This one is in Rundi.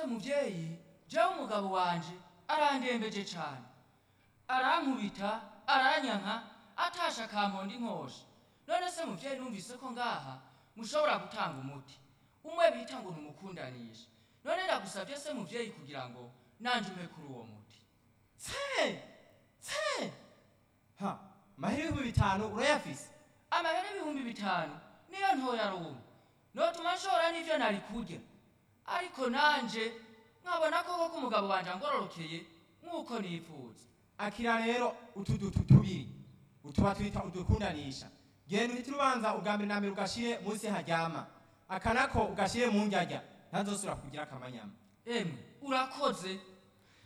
se muvyeyi jewe umugabo wanje arandembeje cane arankubita aranyanka atasha akamponda inkosha none se muvyeyi numvise ko ngaha mushobora gutanga umuti umwe bita ngo numukundanisha none ndagusavye se muvyeyi kugira ngo nanje umpe kuri uwo muti tse tse ha mahera ibihumbi bitanu urayafise amahera ibihumbi bitanu niyo ntoya rumwe notuma nshobora n'ivyo nari kurya ariko nanje nkabona koko ko umugabo wanje angororokeye nk'uko nifuza akira rero utu dutu tubiri utuba twita udukundanisha genda uhite urubanza ubwa mbere na mbere ugashire munsi haryama aka nako ugashire mu ndyarya ntazosubira kugira akamanyama emwe urakoze